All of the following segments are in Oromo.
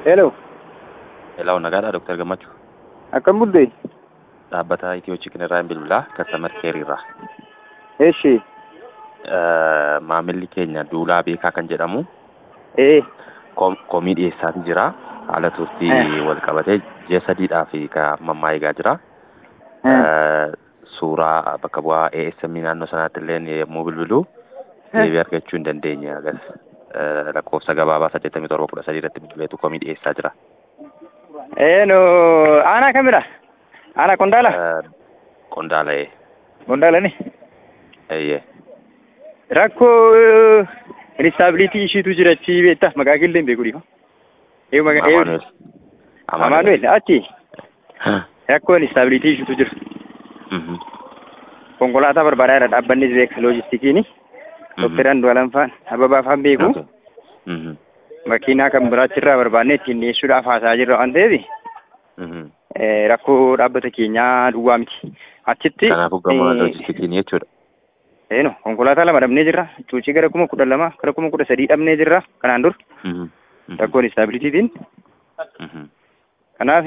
Hello, Hello, nagaadhaa Dr. Gammachuu. akkam bulte? Dhaabbata Itiyoo Chikin irraa hin bilbilaa Kastamer Keer irraa. Eeshi, Eh, Maamilli keenya Duulaa Beekaa kan jedhamu ee, kom- komii dhiyeessaatii jira. Haala turtii Eh. wal qabatee ji'a sadiidhaaf kan mammaa eegaa jira. eh, Eh, Suuraa bakka bu'aa ASM naannoo sanaatti illee yommuu bilbilu deebii argachuu hin dandeenye agas eh, lakkoofsa gabaabaa saddeettamii torba kudha sadii irratti bilbileetu komii dhiyeessaa jira. ee no, aanaa kamidha? Aanaa Qondaala? Eh, Qondaala'ee Qondaalani? eeyyee. Rakkoo instaabilitii ishiitu jira achi beektaa maqaa killee hin beeku dhiifa. Eeyu maqaa eeyu. Amaanuel. Amaanuel achi rakkoo instaabilitii ishiitu jira. Mhm. Konkolaataa barbaadaa irra dhaabbanni beeka loojistikiini. Dooktar Andu'aalam faan Ababaa faan beeku. Okay. Mhm. Makiinaa kan biraatti irraa barbaannee ittiin dhiyeessuudhaaf haasaa jirra waan ta'eef Mhm. eh, rakkoo dhaabbata keenyaa duwwaa miti. Achitti Kanaafuu gamoo eh, loojistikiin jechuudha. Eeno, konkolaataa lama dhabnee jirra. Cuucii gara kuma kudha lama, gara kuma kudha sadii dhabnee jirra. Kanaan dur Mhm. Mhm. rakkoon istaabilitiitiin. Mhm. Kanaaf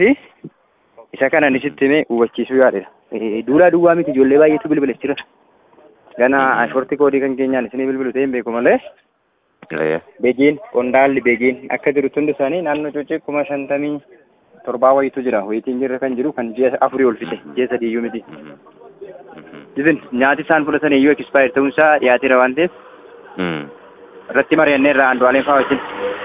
isa kana isitti himee hubachiisuu yaadedha. Eh, Duulaa duwwaa miti ijoollee baay'eetu bilbila jira. Gana ashoorti koodii kan keenyaan isinii bilbilu ta'een beeku malee Ee. beegiin qondaalli beegiin akka jirutti hundi isaanii naannoo cuucii kuma shantamii torbaa wayitu jira. Wayitiin jirra kan jiru kan ji'a afurii ol fixe. Ji'a sadii iyyuu miti. Mhm. Mhm. Isin nyaati isaan fudhatan iyyuu ekispaayir ta'uun isaa dhiyaateera waan ta'eef Mhm. irratti mari'annee irraa Andu'aaleen fa'aa wajjin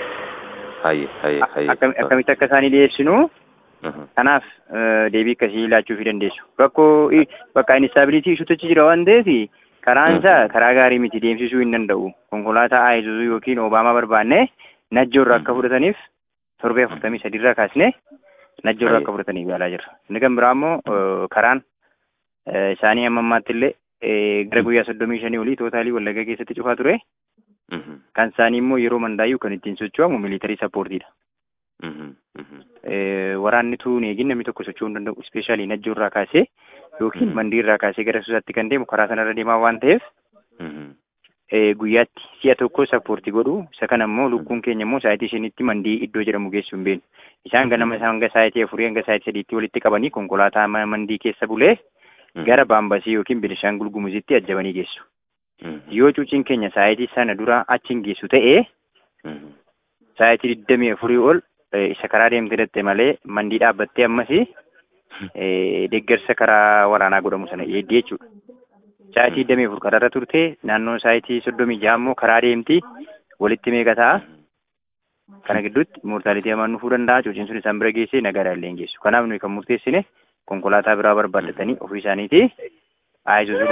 Hayyee hayyee hayyee. akkam- akkamitti akka isaanii dhiyeessinu Mhm. kanaaf eh, deebii akkasii laachuufii dandeessu. Rakkoo i- bakka instaabilitii ishuutti jira waan ta'eef karaan isaa karaa gaarii miti deemsisuu hin danda'u. Konkolaataa Ayizuzuu yookiin Obaamaa barbaanne najjoorra akka fudhataniif torbee afurtamii sadiirraa kaasne najjoorra akka fudhataniif yaalaa jirra. Inni kan biraa immoo eh, karaan eh, isaanii amma ammaatti illee eh, gara guyyaa soddomii shanii olii tootaalii wallagga keessatti cufaa ture. Mhm. Kan isaanii immoo yeroo mandaayyuu kan ittiin socho'amu miilitarii sappoortiidha. Mhm. Mhm. Eh, waraanni tuun eegin namni tokko socho'uu hin danda'u ispeeshaalii najjoo irraa kaasee yookiin Mhm. mandii irraa kaasee gara suusaatti kan deemu karaa sanarra deemaa waan ta'eef Mhm. eh, guyyaatti si'a tokko sappoortii godhu isa kana immoo lukkuun keenya immoo saayitii shanitti mandii iddoo jedhamu geessu hin beenu isaan ganama isaan hanga saayitii afurii hanga saayitii sadiitti walitti qabanii konkolaataa ma- mandii keessa bulee Mhm. gara baambasii yookiin bilishaangul gumuzitti ajjabanii geessu Mhm. yoo cuuciin keenya saayitii sana dura achiin geessu ta'ee Mhm. saayitii digdamii afurii ol eh, isa karaa deemte datte malee mandii dhaabbattee ammas eh, deeggarsa karaa waraanaa godhamu sana eeddii jechuudha. Saayitii digdamii afur karaarra turte naannoo saayitii soddomii ja'a immoo karaa deemti walitti meeqa ta'a. Kana gidduutti moortaalitii hamaan dhufuu danda'a cuuciin sun isaan bira geessee nagaadhaan illee hin geessu. Kanaaf nuyi kan murteessine konkolaataa biraa barbaaddatanii ofii isaaniiti Ayizuzuu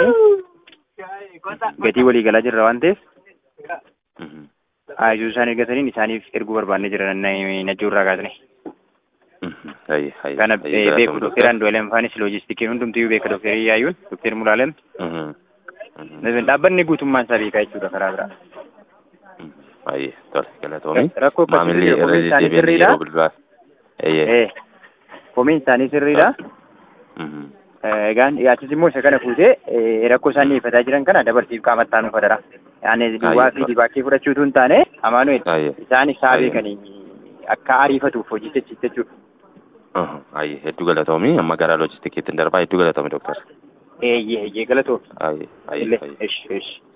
barbaadanii gatii walii galaa jirra waan ta'eef Mhm. Ayizuzuu isaan eeggataniin isaaniif erguu barbaannee jira najjoo irraa kaasne. Mhm. Hayyee hayyee. Kana hayyee eh, galatoomuu beeku Dr. Dookter Andu'aalem faanis loojistikiin hundumtiyyuu beeka Dookter Iyyaayuun Dookter Mulaalem Mhm. Mhm. dhaabbanni guutummaan isaa beekaa jechuudha karaa biraa. Mhm. Hayyee tole galatoomii. Rakkoo akkasii Maamilli jira, irra komiin isaanii deddeebiin sirriidha. yeroo bilbilaa. Eeyyee. Eh, komiin isaanii sirriidha. Mhm. Eh, Egaan dhiyaatis immoo isa kana fuutee eh, rakkoo isaan dhiyeeffataa jiran kana dabarsiif qaamatti aanuu fadara. Yaani duwwaa fi dibaakee fudhachuutu hin taane Amaanuel Hayyee. isaan isaa Hayyee. beekanii akka ariifatuuf hojii jechuudha. Mhm. Hayyee hedduu galatoomii amma gara loojistikiitti darbaa hedduu galatoomii Dr. Eeyyee eeyyee galatoo. Hayyee hayyee Illee hayyee. esh esh.